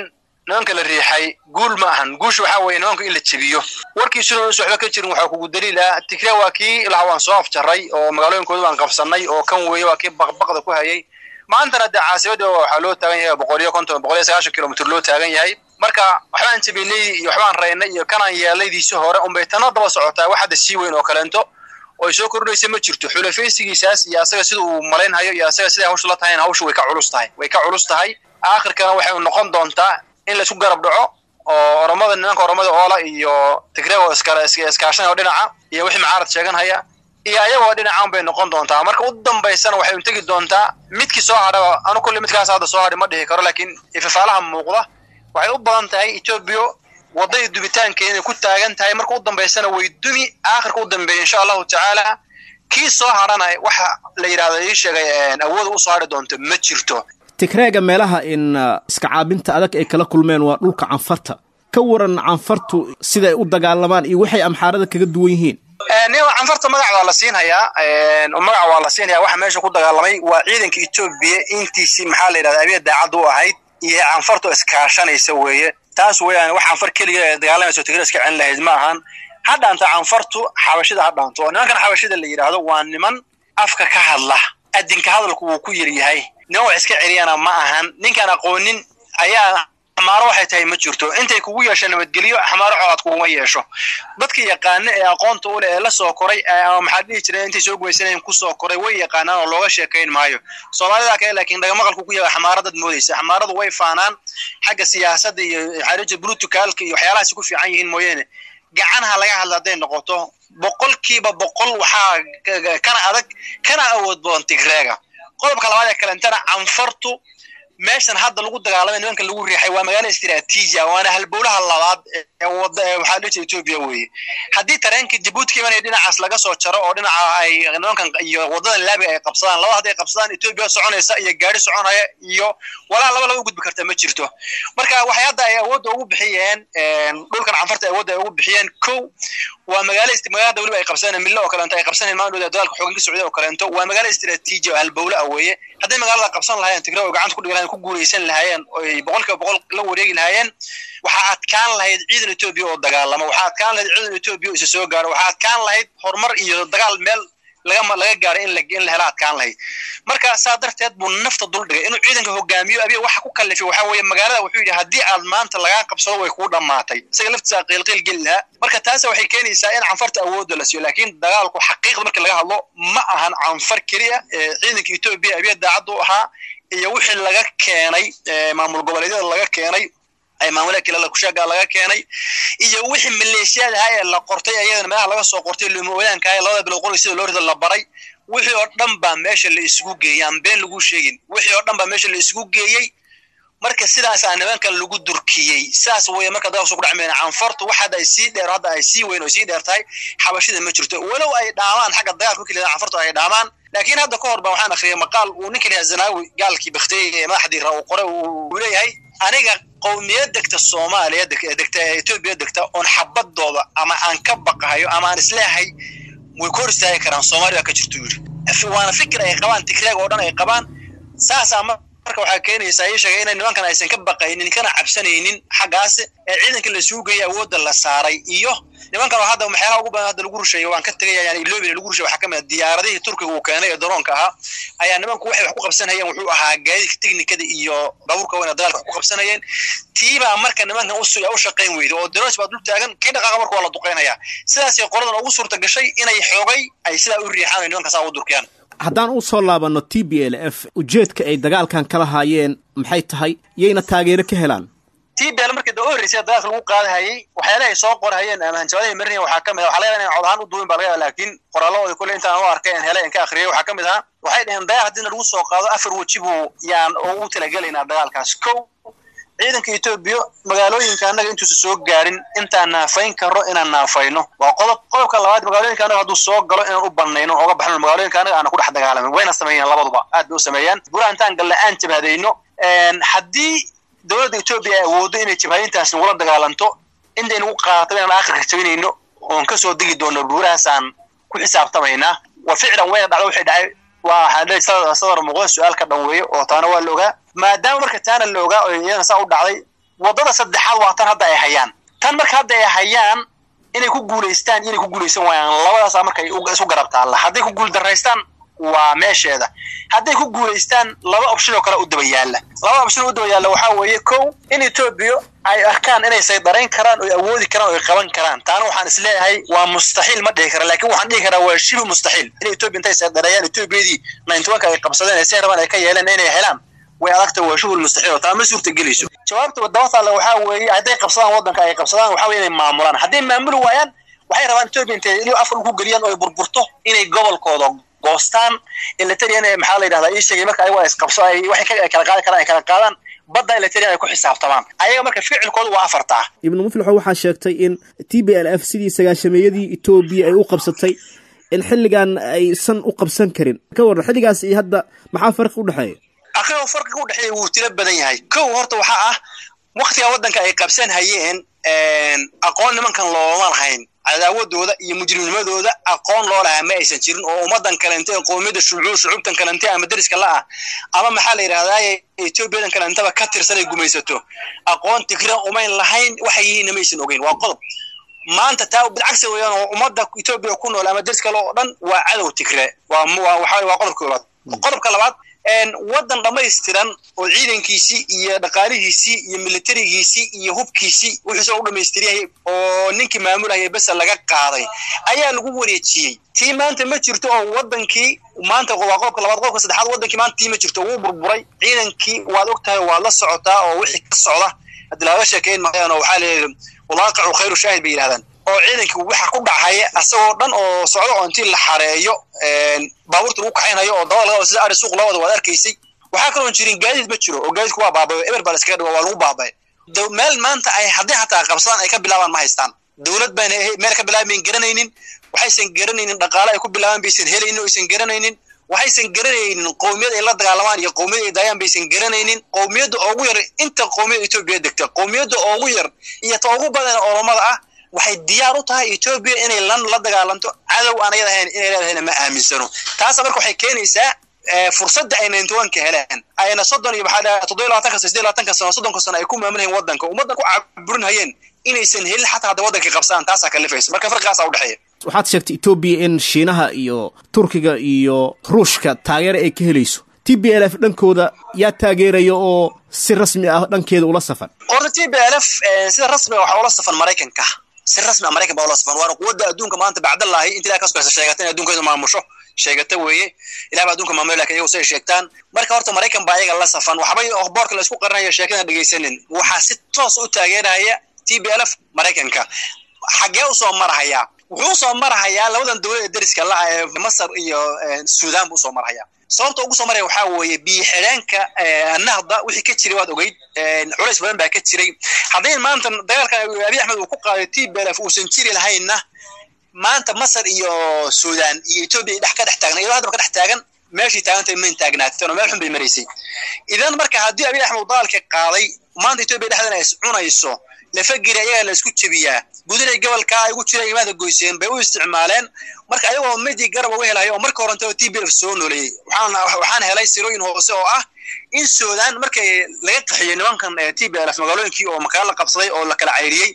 nimanka la riixay guul ma ahan guusha waxaa weeye nimanka in la jebiyo warkiisuna uusa waxba ka jirin waxaa kugu daliil ah tigre waa kii laha waan soo afjaray oo magaalooyinkooda waan qabsanay oo kan weeye waa kii baqbaqda ku hayay maantana dee caasimadii waxaa loo taagan yahay boqoliyo konton boqoliyo sagaashan kilomitr loo taagan yahay marka waxbaan jabinay iyo waxbaan raynay iyo kanaan yeelaydiisi hore unbay tana daba socotaa wax hadda sii weyn oo kaleento oo ay soo kordhinaysa ma jirto xulafaysigiisaas iyo asaga sida uu malaynhayo iyo asaga siday hawsha la tahayna hawsha way ka culus tahay way ka culus tahay aakhirkana waxay noqon doontaa in laisku garab dhaco oo oromada nimanka oromada oola iyo tigreego iskaashanaya oo dhinaca iyo wixii mucaarad sheeganhaya iyo ayagoo dhinacan bay noqon doontaa marka u dambaysana waxay untegi doontaa midkii soo hadhaba anu kulli midkaas hadda soo hadhi ma dhihi karo laakiin ifafaalaha muuqda waxay u badan tahay etoobiya waddadii dubitaankeeda inay ku taagan tahay marka u dambaysana way dumi aakhirka u dambeeya insha allahu tacaala kii soo hadhana waxa la yidhahdo ii sheegay awooda usoo hadhi doonto ma jirto tigreega meelaha in iska caabinta adag ay kala kulmeen waa dhulka canfarta ka waran canfartu siday u dagaalamaan iyo waxay amxaarada kaga duwan yihiin nin canfarta magac waa la siinhayaa magac waa la siinhayaa waxa meesha ku dagaalamay waa ciidanka etoobiya intiisii maxaa la yidhahda abiya daacadda u ahayd iyo canfarta oo iskaashanaysa weeye taas weeyaan wax canfar keliga ee dagaalamayso tigre iska celin lahayd ma ahan ha dhaanto canfartu xabashida ha dhaanto oo nimankan xabashida la yidhaahdo waa niman afka ka hadla adinka hadalku wuu ku yar yahay niman wax iska celiyana ma ahan ninkaan aqoonin ayaa xamaaro waxay tahay ma jirto intay kugu yeesho nabadgelyo xamaaro colaad kuguma yeesho dadka yaqaana ee aqoonta u leh ee la soo koray ama maxaa dhihi jireen intay soo gumaysanayeen ku soo koray way yaqaanaan oo looga sheekayn maayo soomaalida kale laakiin dhagamaqalku ku yaga xamaaro dad moodaysa xamaaradu way faanaan xagga siyaasadda iyo maxaa dhihi jira blutukaalka iyo waxyaalahaasi ku fiican yihiin mooyeene gacanha laga hadla hadday noqoto boqolkiiba boqol waxaa kana adag kana awood badan tigreega qodobka labaad ee kalentana canfartu meeshan hadda lagu dagaalamay nimanka lagu riixay waa magaalo istraatiiji ah waana halbowlaha labaad ee wada ee waxaa dhihi jira etoobiya weeye haddii tareenka jabuuti ka imanaya dhinacaas laga soo jaro oo dhinaca ay nimankan iyo waddadan laabiga ay qabsadaan laba hadday qabsadaan etoobiya soconaysa iyo gaari soconaya iyo walaa laba laba u gudbi karta ma jirto marka waxay hadda ay awoodda ugu bixiyeen dhulkan canfarta awoodda ay ugu bixiyeen kow waa magaalo magaalada weliba ay qabsadeen mille oo kaleento ay qabsaneen maandhooda dagaalka xoogan ka socday oo kaleento waa magaalo istraatiiji oo halbowle ah weeye hadday magaalada qabsan lahaayeen tigre oo gacanta ku dhigi lahayen ku guulaysan lahaayeen oy boqolkiiba boqol la wareegi lahaayeen waxaa adkaan lahayd ciidan etoobiya oo dagaalama waxaa adkaan lahayd ciidan etoobiya oo isa soo gaaro waxaa adkaan lahayd horumar iyo dagaal meel laga laga gaaro in la in la hela adkaan lahayd marka saa darteed buu nafta dul dhigay inuu ciidanka hogaamiyo abiya waxa ku kallifay waxaa weeye magaalada wuxuu yidhi haddii aad maanta lagaa qabsado way kuu dhammaatay isaga laftiisa qiilqiil geli lahaa marka taasa waxay keenaysaa in canfarta awoodda la siiyo laakiin dagaalku xaqiiqda marka laga hadlo ma ahan canfar keliya ee ciidanka etoobiya abiya daacaddu ahaa iyo wixii laga keenay maamul goboleedyada laga keenay ay maamulada kale kushaga laga keenay iyo wixii maleeshiyada ahaa ee la qortay ayadana meelaha laga soo qortay lumooyaanka ahaa labada bilood qoriga sida loo rida la baray wixii oo dhan baa meesha la isugu geeyey aan been lagu sheegin wixii oo dhan baa meesha la isugu geeyey marka sidaasaa nimanka lagu durkiyey saas weeye marka dagaalku ku dhacmayna canfartu wax hadda ay sii dheer hadda ay sii weyn oo sii dheer tahay xabashida ma jirto walow ay dhaamaan xagga dagaalka markii la canfartu ay dhaamaan laakiin hadda ka hor baa waxaan akhriyay maqaal uu ninka lahaa zanaawi gaalkii bakhtiyey ee madaxdii ra uu qoray uu leeyahay aniga qowmiyad degta soomaaliya degta ee etoobiya degta oon xabadooda ama aan ka baqahayo ama aan isleehay way ka hor istaagi karaan soomaaliya ka jirto yidhi waana fikir ay qabaan tigreeg oo dhan ay qabaan saasaa marka waxaa keenaysaa ii sheegay inay nimankan aysan ka baqaynin kana cabsanaynin xaggaas ee ciidanka la suugaya awoodda la saaray iyo nimankan oo hadda waxyaalaha ugu badan hadda lagu rusheeyo waan ka tegaya yani iloobina lagu rusheeyo waxaa ka mid ah diyaaradihii turkiga uu keenay ee daroonka ahaa ayaa nimanku waxay wax ku qabsanayeen wuxuu ahaa gaadiidka teknikada iyo baabuurka weyna dagaalka wax ku qabsanayeen tiibaa marka nimankan u shaqayn weyda oo daroos baa dul taagan kii dhaqaaqa marka waa la duqeynaya sidaasay qoladan ugu suurta gashay inay xoogay ay sidaa u riixaan oo nimanka saa u durkiyaan haddaan u soo laabanno t b l f ujeedka ay dagaalkan kala haayeen maxay tahay yayna taageero ka helaan t b l markii da u horreysay dagaalka lagu qaadahayey waxyaalaha ay soo qorhayeen ama hanjabaadahay marinaya waxaa ka mid ah waxaa laga yaabaa inay cod ahaan u duwin baa laga yaaba laakiin qoraalladooda kule intaan u arkay aan helay aan ka akhriyay waxaa ka mid ahaa waxay dhaheen dagaal haddii lagu soo qaado afar weji buu yaan ugu talagelaynaa dagaalkaas kow ciidanka etoobiya magaalooyinka annaga intuusa soo gaarin intaan naafayn karno inaan naafayno waa qodob qodobka labaad magaalooyinka annaga hadduu soo galo inaan u banayno oga baxno magaalooyinka annaga aana ku dhex dagaalamin wayna sameeyeen labaduba aad bay u sameeyaan bura intaan galle aan jabhadayno haddii dowladda etoobiya ay awooddo inay jabhadintaas nagula dagaalanto intay nagu qaadato inaan aakhirka jabinayno oon kasoo degi doono buurahaasaan ku xisaabtamaynaa wa ficlan wayna dhacdo waxay dhacay waa waxaan sadar muuqda su-aal ka dhan weeye oo taana waa la ogaa maadaama marka taana la ogaa oo iyadana saa u dhacday waddada saddexaad waa tan hadda ay hayaan tan marka hadda ay hayaan inay ku guulaystaan iyo inay ku guulaysan waayaan labadaasaa marka ay isu garab taalla hadday ku guul daraystaan waa meesheeda hadday ku guulaystaan laba option oo kale u daba yaalla laba option oo u daba yaalla waxaa weeye kow in etoobiya ay arkaan inay saydarayn karaan oo awoodi karaan oo ay qaban karaan taana waxaan isleeyahay waa mustaxiil ma dhihi kara laakiin waxaan dhihi karaa waa shibi mustaxiil in etoobiya intay saydareeyaan etoobiyadii ninety-one-ka ay qabsadeen ee si rabaan ay ka yeeleen inay helaan way adagta waa shuhul mustaxiil oo taa ma suurta gelayso jawaabta daba taalla waxaa weeye hadday qabsadaan waddanka ay qabsadaan waxaa weye inay maamulaan hadday maamuli waayaan waxay rabaan etoobiya intay inuu afka ku geliyaan oo ay burburto inay gobolkooda goostaan ilaterian maxaa la yidhahdaa ii sheegay marka ayago isqabso ay waxay ka kala qaadi karaan ay kala qaadaan badda ilaterian ay ku xisaabtamaan ayaga marka ficilkooda waa afartaa ibnu muflixo waxaa sheegtay in t b l f sidii sagaashameeyadii etoobiya ay u qabsatay in xilligan aysan u qabsan karin ka warran xilligaas iyo hadda maxaa farqi u dhexeeya aqrigo farqiga u dhexeeya wuu tiro badan yahay kow horta waxaa ah waktiga waddanka ay qabsan hayeen aqoon nimankan looma lahayn cadaawadooda iyo mujrimnimadooda aqoon loo lahaa ma aysan jirin oo ummadan kalente ee qoomiyadda shucuub shucuubtan kalente ama deriska la ah ama maxaa la yidhahdaye etoobiyadan kalentaba ka tirsan ay gumaysato aqoon tigran umayn lahayn waxay yihiinna maysan ogeyn waa qodob maanta taa bilcagsi weeyaan oo ummadda etoobiya ku nool ama deriska le oo dhan waa cadow tigre waa waxa waa qodobka koobaad qodobka labaad waddan dhammaystiran oo ciidankiisii iyo dhaqaalihiisii iyo militarigiisii iyo hubkiisii wuxuusa u dhammaystiryahay oo ninkii maamulaya besa laga qaaday ayaa lagu wareejiyey tii maanta ma jirto oo waddankii maanta waa qodobka labaad qodobka saddexaad waddankii maanta tii ma jirto wuu burburay ciidankii waad og tahay waad la socotaa oo wixii ka socda haddii laaga sheekeyn maayaan oo waxaa leeyahay walaaqicu khayru shaahid bay yidhahdaan oo ciidankii waxa ku dhacaya asagoo dhan oo socdo oo intii la xareeyo baabuurta lagu kaxaynayo oo dabada laga sida ari suuq lawada waad arkaysay waxaa kaloon jirin gaadiid ma jiro oo gaadiidku waa baabayo eber baa la iskaga dhigo waa lagu baabay meel maanta ay haddii xataa qabsadaan ay ka bilaabaan ma haystaan dowlad baana meel ka bilaabayn garanaynin waxaysan garanaynin dhaqaale ay ku bilaabaan baysan helaynin oo aysan garanaynin waxaysan garanaynin qowmiyad ay la dagaalamaan iyo qowmiyad ay daayaan baysan garanaynin qowmiyadda ugu yar inta qowmiyad etoobiya degta qowmiyadda ugu yar iyo ta ugu badan oromada ah waxay diyaar u tahay etoobiya inay lan la dagaalanto cadow aan ayada ahayn inay leedahayna ma aaminsano taasa marka waxay keenaysaa fursadda ay ninety-one-ka heleen ayna soddon iyo maxaa dhaha toddoba labaatanka sano siddeed labaatanka sano soddonka sano ay ku maamulhayeen waddanka ummaddan ku caburin hayeen inaysan helin xataa hadda waddankii qabsadaan taasaa kalifaysa marka farqigaasaa udhexeeya waxaad sheegtay etoobiya in shiinaha iyo turkiga iyo ruushka taageero ay ka helayso t b l f dhankooda yaa taageeraya oo si rasmi ah dhankeeda ula safan horta t b l f sida rasmiga waxaa ula safan maraykanka si rasmi a maraykan baa ula safan waana quwadda adduunka maanta bacdallaahi inta ilaha kasoo sheegata in adduunkeedu maamusho sheegata weeye ilah baa adduunka maamulay lakin iyagu say sheegtaan marka horta maraykan baa ayaga la safan waxbay boorka la isku qarinaya sheekada dhegaysanin waxaa si toos u taageeraya t b l f maraykanka xaggee usoo marahayaa wuxuu usoo marahayaa labadan dowlad ee deriska la ee masar iyo suudaan buu usoo marahayaa sababta ugu soo maraya waxaa weeye biyo xidheenka nahda wixii ka jiray waad ogeyd culays badan baa ka jiray hadday maanta dagaalkan abiy axmed uu ku qaaday t b l f uusan jiri lahaynna maanta masar iyo suudaan iyo etoobiya dhex ka dhex taagna iyadoo haddaba ka dhex taagan meeshii taagantay mayn taagnaateen oo meel xun bay maraysay idan marka haddii abiy axmed dagaalka qaaday maanta etoobiya dhexdeena is cunayso lafagiri ayagaa la isku jebiyaa gudinay gobolkaa ay ugu jireen imaada goyseen bay u isticmaaleen marka ayagoo midi garab uga helayo oo marka horentaba t b f soo nooleeyey waxaan helay sirooyin hoose oo ah in suudaan markay laga qaxiyey nimankan t b l f magaalooyinkii oo makaalo la qabsaday oo la kala cayriyey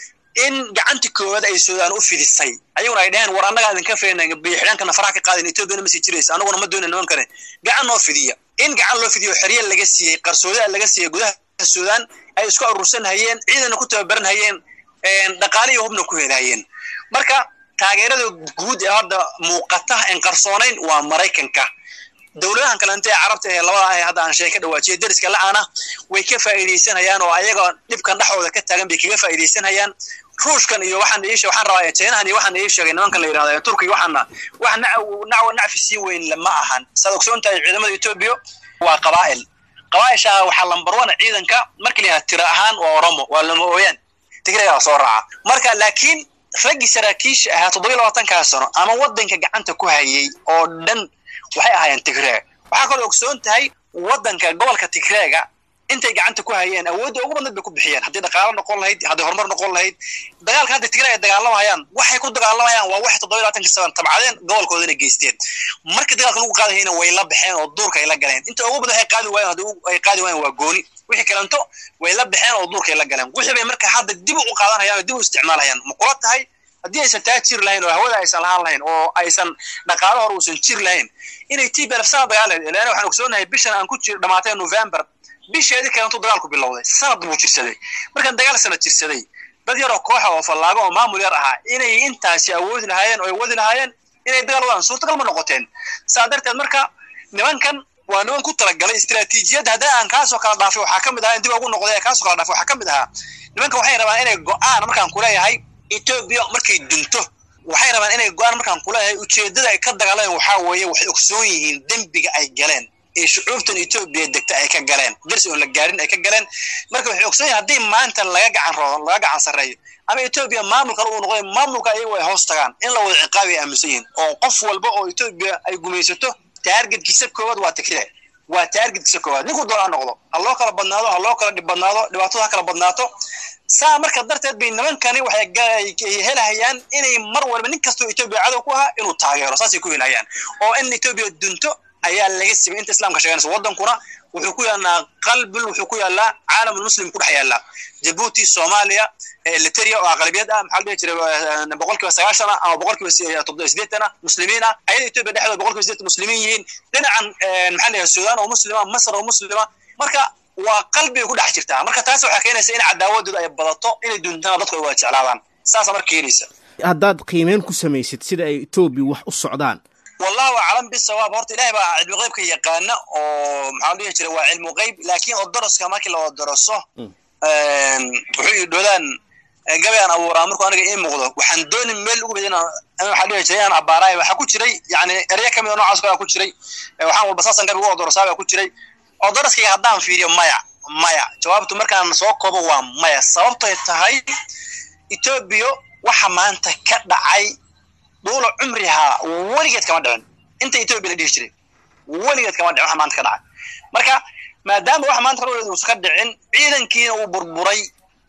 in gacantii koowaad ay suudaan u fidisay ayaguna ay dhaheen war annagaa idinka feenay biyoxidhaankana faraha ka qaadin etoobiyana ma sii jiraysa annaguna ma doonay nimankane gacan noo fidiya in gacan loo fidiyo xerye laga siiyey qarsoodaa laga siiyey gudaha suudaan ay isku aruursan hayeen ciidana ku tababaran hayeen dhaqaale iyo hubna ku helahayeen marka taageerada guud ee hadda muuqata en qarsoonayn waa maraykanka dowladahan kalente ee carabta ee labada ah ee hadda aan sheeg ka dhawaajiyay deriska la-aana way ka faa'iidaysanayaan oo ayaga dhibkan dhexooda ka taagan bay kaga faa'iidaysanayaan ruushkan iyo waxaan ii waxaan rabaa chinahan iyo waxaan ii sheegay nimankan la yidhahda turkiga waxaana wax nacwa nacfi sii weyn lama ahan saad ogsoon tahay ciidamada etoobiya waa qabaa'il qabaa'isha waxaa lambar one ciidanka markii la yidhahda tira ahaan waa oromo waa lama ooyaan tigregaa soo raaca marka laakiin raggii saraakiisha ahaa toddoba labaatankaa sano ama waddanka gacanta ku hayay oo dhan waxay ahaayeen tigreeg waxaa kaloo ogsoon tahay waddanka gobolka tigreega intay gacanta ku hayeen awoodda ugu badnad bay ku bixiyeen haddii dhaqaalo noqon lahayd haddii horumar noqon lahayd dagaalka hadda tigreeg ay dagaalamayaan waxay ku dagaalamayaan waa waxay toddoba labaatanka saban tabcadeen gobolkoodana geysteen markii dagaalka lagu qaadahayna way la baxeen oo duurka ay la galeen inta ugu badan waxay qaadi waayeen haddii ay qaadi waayeen waa gooni wixii kalanto way la baxeen oo duurkay la galeen wixii bay marka hadda dib u qaadanayaan oo dib u isticmaalhayaan ma kula tahay haddii aysan taa jir lahayn oo hawada aysan lahaan lahayn oo aysan dhaqaalo hore uusan jir lahayn inay tii belafsana dagaal ilan waxaan ogsoonahay bishan aan ku jir dhamaatay november bisheedii kalantu dagaalku bilowday sanad buu jirsaday markaan dagaal sanad jirsaday dad yaroo kooxa oo fallaago oo maamul yar ahaa inay intaasi awoodi lahaayeen oo ay wadi lahaayeen inay dagaal wadaan suurtagal ma noqoteen saa darteed marka nimankan waa niman ku talagalay istiraatiijiyadda haddii aan kaasoo kala dhaafay waxaa ka mid ahaa in dib ugu noqday ee kaasoo kala dhaafay waxaa ka mid ahaa nimanka waxay rabaan inay go-aan markaan kuleeyahay etoobiya markay dunto waxay rabaan inay go-aan markaan kuleeyahay ujeeddada ay ka dagaaleen waxaa weeye waxay ogsoon yihiin dembiga ay galeen ee shucuubtan etoobiya degta ay ka galeen darsi oon la gaarin ay ka galeen marka waxay ogsoon yihin haddii maanta laga gacan roodo laga gacan sarreeyo ama etoobiya maamul kale uu noqday maamulka ayagu ay hoos tagaan in la wada ciqaabi ay aaminsan yihiin oo qof walba oo etoobiya ay gumaysato taargetkiisa koowaad waa tigree waa taargetkiisa koowaad ninkuu doona ha noqdo ha loo kala badnaado ha loo kala dhib badnaado dhibaatada ha kala badnaato saa marka darteed bay nimankani waxay helahayaan inay mar walba nin kastoo etoobiya cadow ku ahaa inuu taageero saasay ku helahayaan oo in etoobiya dunto ayaa laga simay inta islamka sheeganaysa waddankuna wuxuu ku yaallaa qalbil wuxuu ku yaallaa caalamul muslim ku dhex yaallaa jabuuti soomaaliya eliteria oo aqlabiyad ah maxaa la dhihi jiray boqolkiiba sagaashan ah ama boqolkiiba toddoba sideetan ah muslimiin ah ayada etoobiya dhexdooda boqolkiiba sideetan muslimiin yihiin dhinacan maxaa la dhihi suudaan oo muslima masar oo muslima marka waa qalbigay ku dhex jirtaa marka taas waxaa keenaysa in cadaawadooda ay badato inay duntana dadku ay wada jeclaadaan saasa marka keenaysa haddaad qiimeyn ku samaysid sida ay etoobiya wax u socdaan wallahu aclam bisawaab horta ilahay baa cilmu qeybka yaqaana oo maxaa dhihi jira waa cilmu qeyb laakiin odoroska markii la odoroso wuxuu ii dhodaan gabayaan abuuraa markuu aniga ii muuqdo waxaan dooni meel ugu bedin waxaa dhihi jiray inaan abaaraay waxaa ku jiray yani erya kamid oo noocaas kale ku jiray waxaan walba saasan gabi ugu odorosaa baa ku jiray odoroskayga haddaan fiiriyo maya maya jawaabtu markaan soo koobo waa maya sababtoy tahay etoobiya waxa maanta ka dhacay duula cumrihaa weligeed kama dhicin inta etoobiya la dhihi jiray weligeed kama dhicin waxa maanta ka dhacay marka maadaama waxa maanta ka uusan ka dhicin ciidankiina uu burburay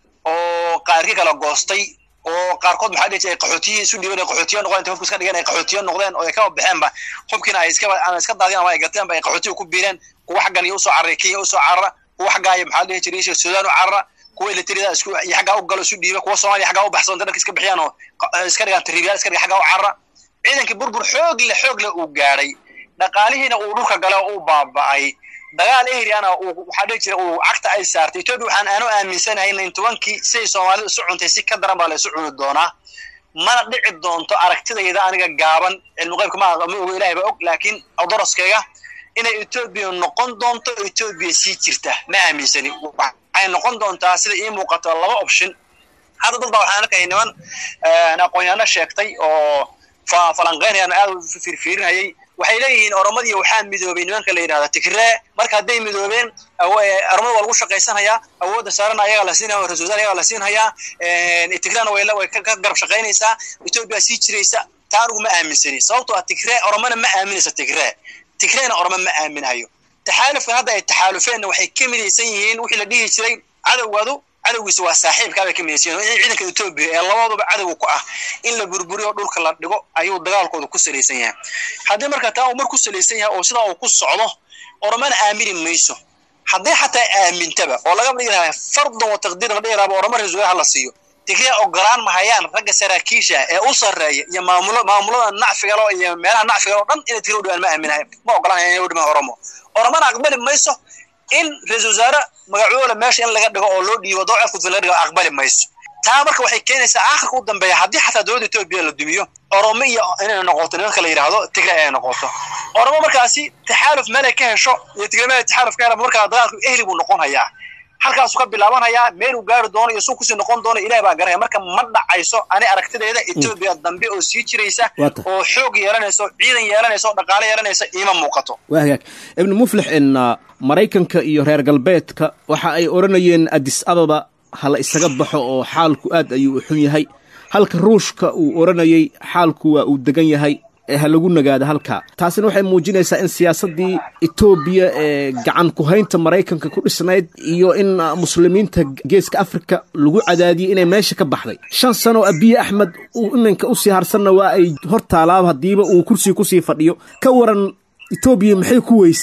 oo qaarkii kala goostay oo qaarkood maxaa dhihi jiray qaxootiyi isu dhiiban qaxootiyo noqdeen inta hubka iska dhigeen ay qaxootiyo noqdeen oo ay kaba baxeenba hubkiina ay iska ama iska daadiyeen ama ay gateenba ay qaxootiga ku biireen kuwa xaggan iyo usoo cararay kenya usoo carara kuwa xaggaa iyo maxaa dhihi jiray suudaan u carara kuwa elitrida isku iyo xaggaa u galo isu dhiiba kuwa soomaaliya xaggaa u baxsan dadka iska bixiyaan oo iska dhigaan tribiyaal iska dhiga xaggaa u carara ciidankii burbur xoog leh xoog leh uu gaadhay dhaqaalihiina uu dhulka gale oo uu baaba'ay dagaal ehriana uu waxaa dhihi jira uu cagta ay saartay etoobiya waxaan aanu aaminsanahay in tobankii siday soomaalidu isu cuntay si ka daran baa la isu cuni doonaa mana dhici doonto aragtidayda aniga gaaban cilmu qeybka ma ma ogo ilahay baa og laakiin doroskayga inay etoobiya noqon doonto etoobiya sii jirta ma aaminsani waxay noqon doontaa sida ii muuqato laba option hadda dad baa waxaan arkaya niman aqoon-yaano sheegtay oo falanqeynayaan aad u fiirfiirinayay waxay leeyihiin oromadii waxaa midoobay nimanka la yidhahda tigree marka hadday midoobeen oromada waa lagu shaqaysanhayaa awoodda saarana ayagaa la siinaya ra-isul wasaar ayagaa la siinhayaa tigrena way way ka garab shaqaynaysaa etoobiya sii jiraysa taa anigu ma aaminsani sababtoo ah tigree oromana ma aaminaysa tigree tigreena oroma ma aaminahayo taxaalufkan hadda ay taxaalufeenna waxay ka midaysan yihiin wixii la dhihi jiray cadowgaadu cadowgiisa waa saaxiibkaa bay ka midaysan yihin in ciidanka etoobiya ee labadaba cadowga ku ah in la burburiyo dhulka la dhigo ayuu dagaalkooda ku salaysan yahay haddii marka taa uu mar ku salaysan yahay oo sidaa uu ku socdo oromana aamini mayso haddii xataa aamintaba oo laga dhigi lahaa fardan wa taqdiir la dhigi lahaa oroma ra-isul wasaar la siiyo tigriya ogolaan mahayaan ragga saraakiisha ee u sarreeya iyo maamulo maamulada nacfigalo iyo meelaha nacfigalo dhan inay tigriya u dhawaan ma aaminahay ma ogolaan inay u dhimaan oromo oromana aqbali mayso in ra-isul wasaare magacoola meesha in laga dhigo oo loo dhiibo dowcad kudfin laga dhigo aqbali mayso taa marka waxay keenaysaa aakhirka u dambeeya haddii xataa dowladda etoobiya la dumiyo oromo iyo inay noqoto nimanka la yidhaahdo tigre inay noqoto oromo markaasi taxaaluf meelay ka hesho iyo tigre meelay taxaaluf ka hela markaa dagaalku ehli buu noqon hayaa halkaasuu ka bilaabanhayaa meeluu gaari doono iyo suu kusii noqon doono ilaah baa garanaya marka ma dhacayso ani aragtidayda etoobiya dambe oo sii jiraysa oo xoog yeelanayso ciidan yeelanayso dhaqaale yeelanaysa iima muuqato waa hagaag ibnu muflix in maraykanka iyo reer galbeedka waxa ay odhanayeen adis ababa hala isaga baxo oo xaalku aad ayuu u xun yahay halka ruushka uu odhanayay xaalku waa uu degan yahay ee ha lagu nagaado halkaa taasina waxay muujinaysaa in siyaasaddii etoobiya ee gacan ku-haynta maraykanka ku dhisnayd iyo in muslimiinta geeska afrika lagu cadaadiyey inay meesha ka baxday shan sano abiye axmed iminka usii harsanna waa ay hor taalaaba haddiiba uu kursiga kusii fadhiyo ka waran etoobiya maxay ku weysay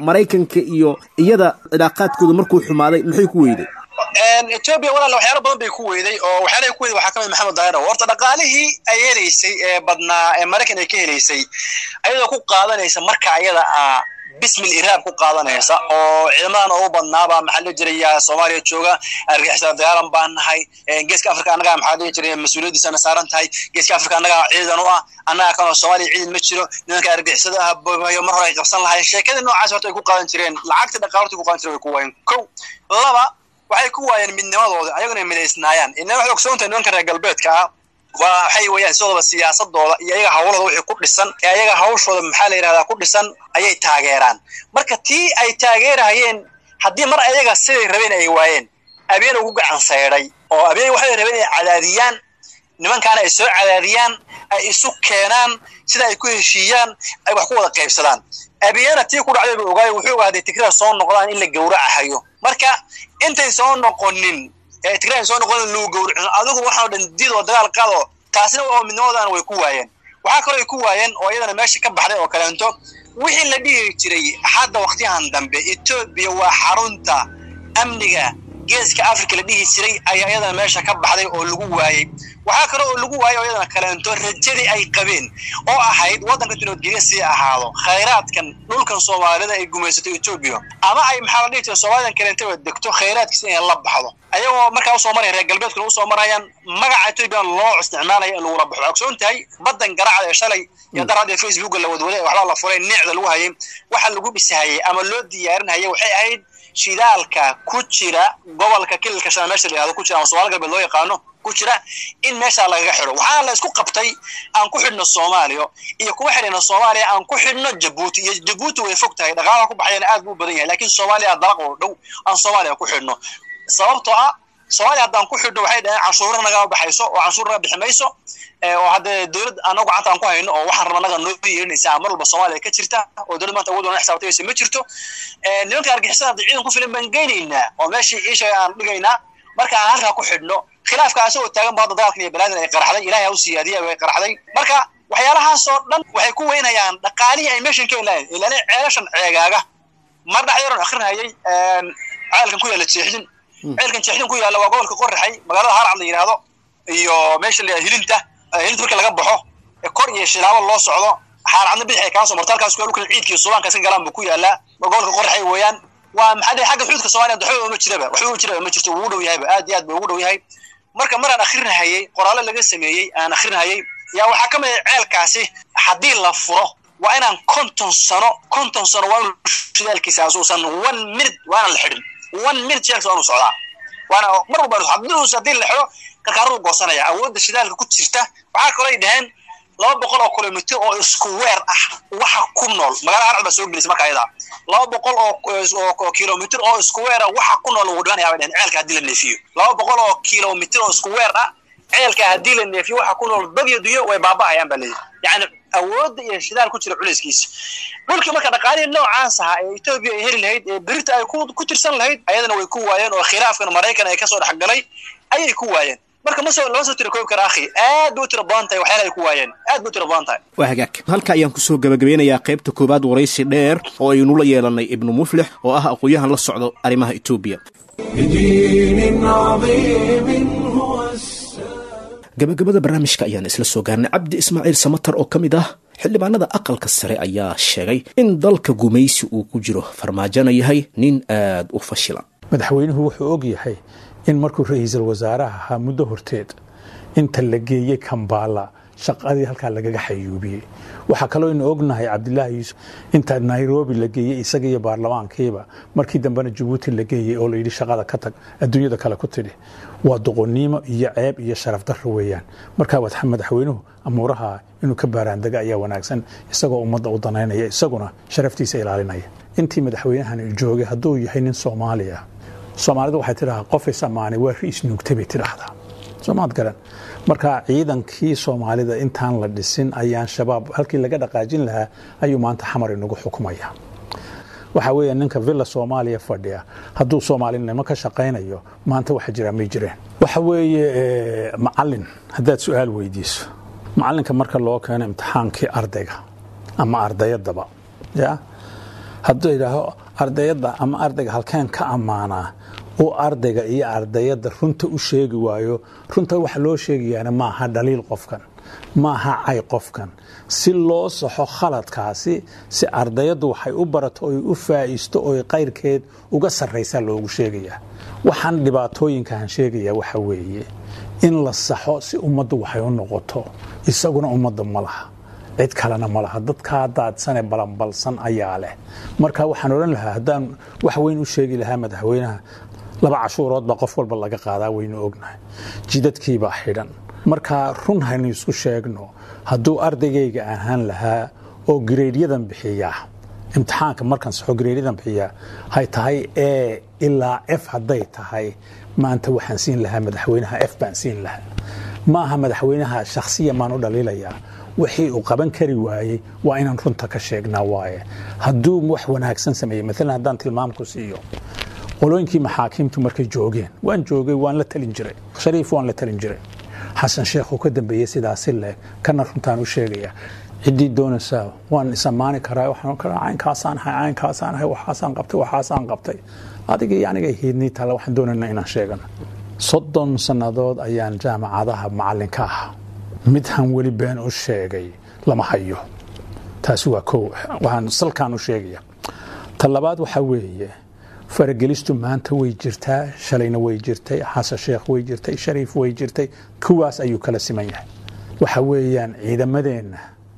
maraykanka iyo iyada cilaaqaadkooda markuu xumaaday maxay ku weyday etoobiya walaal waxyaalo badan bay ku weyday oo waxyaalahay ku weyday waxaa ka mid maxamed daahir horta dhaqaalihii ay helaysay ee badnaa ee maraykan ay ka helaysay ayadoo ku qaadanaysa marka ayada ah bismil iraab ku qaadanaysa oo ciidamadan ugu badnaaba maxaa loo jiraya soomaaliya jooga argixisada dagaalan baan nahay geeska afrika annagaa maxaa dhihi jiray mas-uuliyaddiisana saaran tahay geeska afrika annagaa ciidan u ah annagaa kanoo soomaaliya ciidan ma jiro nimanka argixisada ah bobayo mar hore ay qabsan lahayn sheekadii noocaas horta ay ku qaadan jireen lacagta dhaqaalorta ku qaadan jireen way ku waayeen kow laba waxay ku waayeen midnimadooda ayaguna ay midaysnaayaan inna waxay ogsoontahay nimanka reer galbeedka ah waa waxay weeyaan sidooba siyaasadooda iyo ayaga hawlooda wixii ku dhisan ee ayaga hawshooda maxaa la yidhahdaa ku dhisan ayay taageeraan marka tii ay taageerahayeen haddii mar ayaga siday rabeen ay waayeen abeen ugu gacan saydhay oo abeen waxay rabeen inay cadaadiyaan nimankaana ay soo cadaadiyaan ay isu keenaan sida ay ku heshiiyaan ay wax ku wada qaybsadaan abiyana tii ku dhacday buu ogaay wuxuu ogaa hadday tigrada soo noqdaan in la gowracahayo marka intay soo noqonin ee tigrada soo noqonin lagu gowracin adigu waxaa dhan did oo dagaal qaado taasina oo midnimadana way ku waayeen waxaa kaloo ay ku waayeen oo iyadana meesha ka baxday oo kaleento wixii la dhihi jiray hadda waqtiyahan dambe etoobiya waa xarunta amniga geeska africa la dhihi jiray ayaa iyadana meesha ka baxday oo lagu waayey waxaa kale oo lagu waayey oo iyadana kaleento rajadii ay qabeen oo ahayd waddanka nabadgelya sii ahaado khayraadkan dhulkan soomaalida ay gumaysato etoobiya ama ay maxaa la dhihi jiray soomaalidan kaleentaba degto khayraadkiisa inay la baxdo ayagoo markaa usoo maraya reer galbeedkuna usoo marayaan magaca etoobiya loo isticmaalaya in lagula baxo ogsoon tahay baddan garacda ee shalay iyo dar hadda facebooka la wadwaday waxbaa la furay neecda lagu hayay waxa lagu dhisahayay ama loo diyaarinhayay waxay ahayd shidaalka ku jira gobolka kililka shala meesha la yihahdo ku jira ama somaali galbeed loo yaqaano ku jira in meeshaa lagaga xidho waxaana la isku qabtay aan ku xidhno soomaaliya iyo kuma xidhayno soomaaliya aan ku xidhno jabuuti iyo jabuuti way fog tahay dhaqaalaha ku baxayana aad buu badan yahay laakiin soomaaliya dalaq oo dhow aan soomaaliya ku xidhno sababtoo ah soomaaliya haddaan ku xidhno waxay dhaheen canshuura nagaa baxayso oo canshuur naga bixi mayso oo haddee dowlad anagu gacanta aan ku hayno oo waxaan raba naga noo yeelinaysa mar walba soomaaliya ka jirta oo dowlad maanta awood wana xisaabtaysa ma jirto nimanka argixisada hadda ciidan ku filan baan geynaynaa oo meeshii iishaga aan dhigaynaa marka aan halkaa ku xidhno khilaafka asagoo taagan ba hadda dagaalkan iyo balaadan ay qaraxday ilahay ha u siyaadiya way qaraxday marka waxyaalahaasoo dhan waxay ku weynayaan dhaqaalihii ay meeshan ka helaayeen ilaale ceelashan ceegaaga mar dhexdeeran akrinayay ceelkan ku yaalla jeexdin ceelkan jeexdin ku yaalla waa gobolka qoraxay magaalada harcad la yidhaahdo iyo meesha la hilinta hilinta marka laga baxo kor iyo shilaabo loo socdo xaarcadna bidix ay kaa soo marto halkaas dhulkan ciidka iyo subaanka iska galaan buu ku yaallaa gobolka qoraxay weeyaan waa maxaa dhihi xagga xuudka soomaaliya waxba ma jiraba waxba ma jiraba ma jirto wuu dhow yahayba aad iyo aad buu ugu dhow yahay marka maraan akrinahayay qoraallo laga sameeyey aan akrinahayay yaa waxaa ka mid ah ceelkaasi haddii la furo waa inaan konton sano konton sano waa inuu shidaalkiisa asuusan one minute waana la xidhin one minute shidaalkiisa waa inuu socdaa waana mar walba haddii haddii la xidho karkaaradu goosanaya awoodda shidaalka ku jirta waxaa kaloo ay dhaheen laba boqol oo kilomitr oo isku weer ah waxa ku nool magaalada harcad baa soo gelisay marka ayada laba boqol oo kilomitr oo isku weer ah waxa ku nool ugu dhimanaya bay dhaheen ceelka haddii la neefiyo laba boqol oo kilomitr oo isku weer ah ceelka haddii la neefiyo waxa ku nool dad iyo dunyo way baaba'ayaan baa leeyahy yacni awoodda iyo shidaal ku jira culayskiisa dhulkii marka dhaqaalihii noocaas ahaa ee etoobiya ay heli lahayd ee berita ay ku tirsan lahayd ayadana way ku waayeen oo khilaafkan maraykan ay kasoo dhexgalay ayay ku waayeen marka masoo lama soo tira koobi kara akhi aad bay u tira badan tahay waxyaala ay ku waayeen aad bay u tira badan tahay waa hagaag halka ayaan kusoo gabagabeynayaa qaybta koowaad waraysi dheer oo aynu la yeelanay ibnu muflix oo ah aqoon-yahan la socdo arrimaha etoobiya بدين عظيم هو السلام gabagabada barnaamijka ayaan isla soo gaarnay cabdi ismaaciil samatar oo ka mid ah xildhibaanada aqalka sare ayaa sheegay in dalka gumaysi uu ku jiro farmaajona yahay nin aad u fashilan madaxweynuhu wuxuu og yahay in markuu ra-iisul wasaaraha ahaa muddo horteed inta la geeyey kambaala shaqadii halkaa lagaga xayuubiyey waxaa kaloo inu ognahay cabdilaahi yuusuf inta nairobi la geeyey isaga iyo baarlamaankiiba markii dambena jabuuti la geeyey oo layidhi shaqada ka tag adduunyada kale ku tidhi waa doqonnimo iyo ceeb iyo sharaf darro weeyaan markaa waa madaxweynuhu amuuraha inuu ka baaraandega ayaa wanaagsan isagoo ummadda u danaynaya isaguna sharaftiisa ilaalinaya intii madaxweynahan joogay hadduu yahay nin soomaali ah soomaalidu waxay tidhahaa qofay samaanay waa riis nuugtay bay tidhaahdaa soomaad garan marka ciidankii soomaalida intaan la dhisin ayaan shabaab halkii laga dhaqaajin lahaa ayuu maanta xamar inagu xukumaya waxaa weeye ninka villa soomaaliya fadhiya hadduu soomaalinimo ka shaqaynayo maanta waxa jiraa may jireen waxa weeye macalin haddaad su-aal weydiiso macalinka marka loo keeno imtixaankii ardayga ama ardayadaba ya hadduu idhaaho ardayadda ama ardayga halkeen ka ammaanaa uu ardayga iyo ardayadda runta u sheegi waayo runta waxa loo sheegayaana maaha dhaliil qofkan maaha cay qofkan si loo saxo khaladkaasi si ardayaddu waxay u barato oy u faa'iisto oy qayrkeed uga sarraysaa loogu sheegayaa waxaan dhibaatooyinkaan sheegayaa waxa weeye in la saxo si ummaddu waxay u noqoto isaguna ummadda ma laha cid kalena ma laha dadkaa daadsane balanbalsan ayaa leh marka waxaan odhan lahaa haddaan wax weyn u sheegi lahaa madaxweynaha laba cashuurood baa qof walba laga qaadaa waynu ognahay jidadkiibaa xidhan marka run haynu isku sheegno hadduu ardaygayga ahaan lahaa oo gareedyadan bixiyaa imtixaanka markaan saxo gareedyadan bixiyaa hay tahay e ilaa f hadday tahay maanta waxaan siin lahaa madaxweynaha f baan siin lahaa maaha madaxweynaha shakhsiya maan u dhaliilayaa wixii uu qaban kari waayey waa inaan runta ka sheegnaa waaye hadduu wax wanaagsan sameeyey maalan haddaan tilmaamku siiyo qolooyinkii maxaakiimtu markay joogeen waan joogay waan la talin jiray shariif waan la talin jiray xasan sheekh uu ka dambeeyey sidaasi leeg kana runtaan u sheegaya ciddii doonaysaa waan isamaani karaa waxaan karaa caynkaasaan ahay caynkaasaan ahay waxaasaan qabtay waxaasaan qabtay adiga iyo aniga hiidnii tale waxaan doonaynaa inaan sheegano soddon sannadood ayaan jaamacadaha macallinka ah mid han weli been u sheegay lama hayo taasi waa kow waxaan salkaan u sheegaya ta labaad waxaa weeye faragelistu maanta way jirtaa shalayna way jirtay xasan sheekh way jirtay shariif way jirtay kuwaas ayuu kala siman yahay waxa weeyaan ciidamadeenna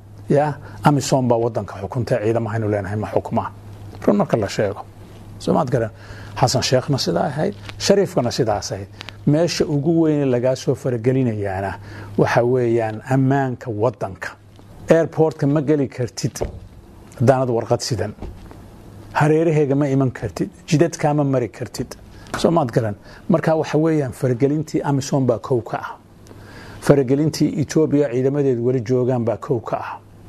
ya amisom baa wadanka xukunta ciidamahaynu leenahay ma xukmaan run marka la sheego soomaad garan xasan sheekhna sidaa ahayd shariifkana sidaas ahayd meesha ugu weyne lagaa soo faragelinayaana waxa weeyaan ammaanka wadanka airportka ma geli kartid haddaanad warqad sidan hareeraheega ma iman kartid jidadkaama mari kartid soomaad garan marka waxa weeyaan faragelintii amisom baa kow ka ah faragelintii etoobiya ciidamadeedu weli joogaan baa kow ka ah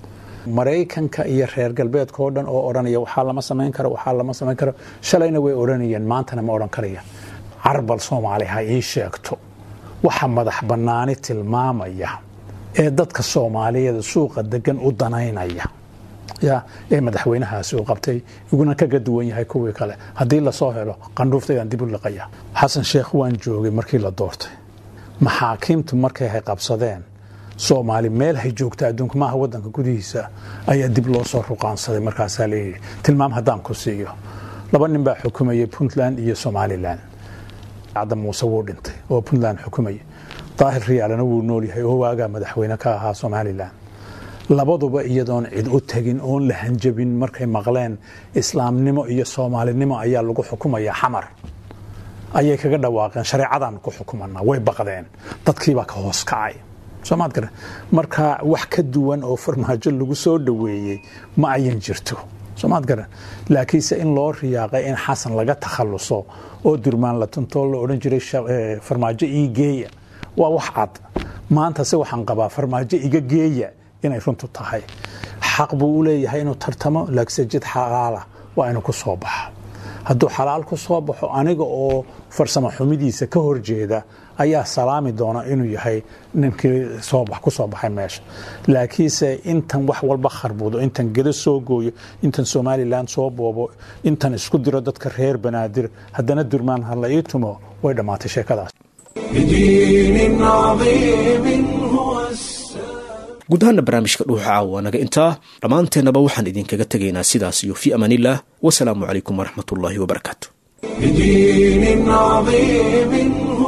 maraykanka iyo reer galbeedka oo dhan oo odhanaya waxaa lama samayn karo waxaa lama samayn karo shalayna way odhanayeen maantana ma odhan karaya carbal soomaali ha ii sheegto waxa madax bannaani tilmaamaya ee dadka soomaaliyeed suuqa degan u danaynaya ya ee madaxweynahaasi uu qabtay iguna kaga duwan yahay kuwii kale haddii lasoo helo qandhuuftaydan dib u liqaya xasan sheekh waan joogay markii la doortay maxaakiimtu markay hay qabsadeen soomaali meel hay joogta adduunka maaha wadanka gudihiisa ayaa dib loo soo ruqaansaday markaasaa leeyihi tilmaam haddaan ku siiyo laba nin baa xukumayay puntland iyo somalilan cadda muuse wuu dhintay oo puntland xukumaya daahir riyaalana wuu nool yahay oo waagaa madaxweyne ka ahaa somalilan labaduba iyadoon cid u tegin oon la hanjabin markay maqleen islaamnimo iyo soomaalinimo ayaa lagu xukumaya xamar ayay kaga dhawaaqeen shareecadaan ku xukumanaa way baqdeen dadkiibaa ka hoos kacay soomaad garan marka wax ka duwan oo farmaajo lagu soo dhoweeyey ma ayan jirto soomaad garan laakiinse in loo riyaaqay in xasan laga takhaluso oo durmaan la tuntoo la odhan jiray farmaajo ii geeya waa wax cad maanta se waxaan qabaa farmaajo iga geeya inay runtu tahay xaq buu u leeyahay inuu tartamo laakse jid xalaala waa inuu ku soo baxo hadduu xalaal ku soo baxo aniga oo farsamo xumidiisa ka horjeeda ayaa salaami doona inuu yahay ninkii ku soo baxay meesha laakiinse intan wax walba kharbudo intan gedo soo gooyo intan somalilan soo boobo intan isku diro dadka reer banaadir haddana durmaan hala ii tumo way dhammaatay sheekadaas بدين عظيم هو السلام guud ahaana barnaamijka dhuuxa caawa naga intaa dhammaanteennaba waxaan idinkaga tegaynaa sidaas iyo fii amaanillaah wasalaamu calaykum waraxmatullaahi wabarakaatu بدين عظيم هو